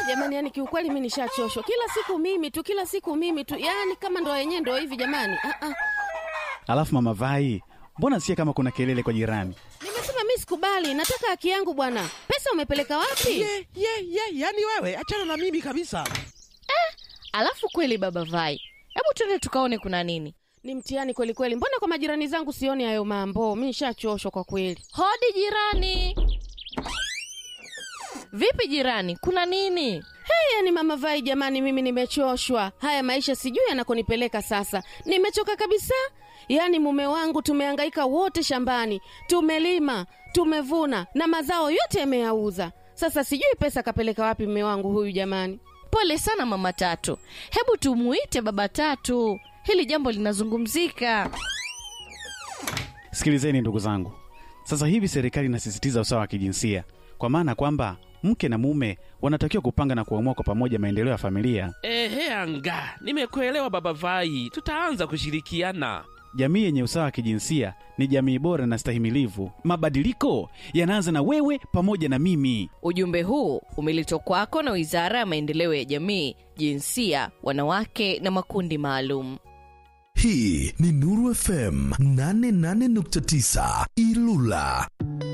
jamani, yani kiukweli mi nishachoshwa. Kila siku mimi tu, kila siku mimi tu, yani kama ndo yenyewe ndo hivi jamani. Ah, ah. Alafu mama Vai, mbona sikia kama kuna kelele kwa jirani? Nimesema mi sikubali, nataka haki yangu bwana. Pesa umepeleka wapi? ye ye ye yani wewe achana na mimi kabisa Alafu kweli baba Vai, hebu tuende tukaone kuna nini. Ni mtihani kweli kweli. Mbona kwa majirani zangu sioni hayo mambo? Mi nishachoshwa kwa kweli. Hodi jirani. Vipi jirani, kuna nini? Hey, yani mama Vai, jamani, mimi nimechoshwa. Haya maisha sijui yanakonipeleka sasa. Nimechoka kabisa. Yaani mume wangu tumehangaika wote shambani, tumelima, tumevuna na mazao yote yameyauza. Sasa sijui pesa kapeleka wapi mume wangu huyu jamani. Pole sana mama Tatu, hebu tumuite baba Tatu, hili jambo linazungumzika. Sikilizeni ndugu zangu, sasa hivi serikali inasisitiza usawa wa kijinsia, kwa maana kwamba mke na mume wanatakiwa kupanga na kuamua kwa pamoja maendeleo ya familia. ehe anga nimekuelewa baba vai tutaanza kushirikiana Jamii yenye usawa wa kijinsia ni jamii bora na stahimilivu. Mabadiliko yanaanza na wewe pamoja na mimi. Ujumbe huu umeletwa kwako na Wizara ya Maendeleo ya Jamii, Jinsia, Wanawake na Makundi Maalum. Hii ni Nuru FM 88.9 Ilula.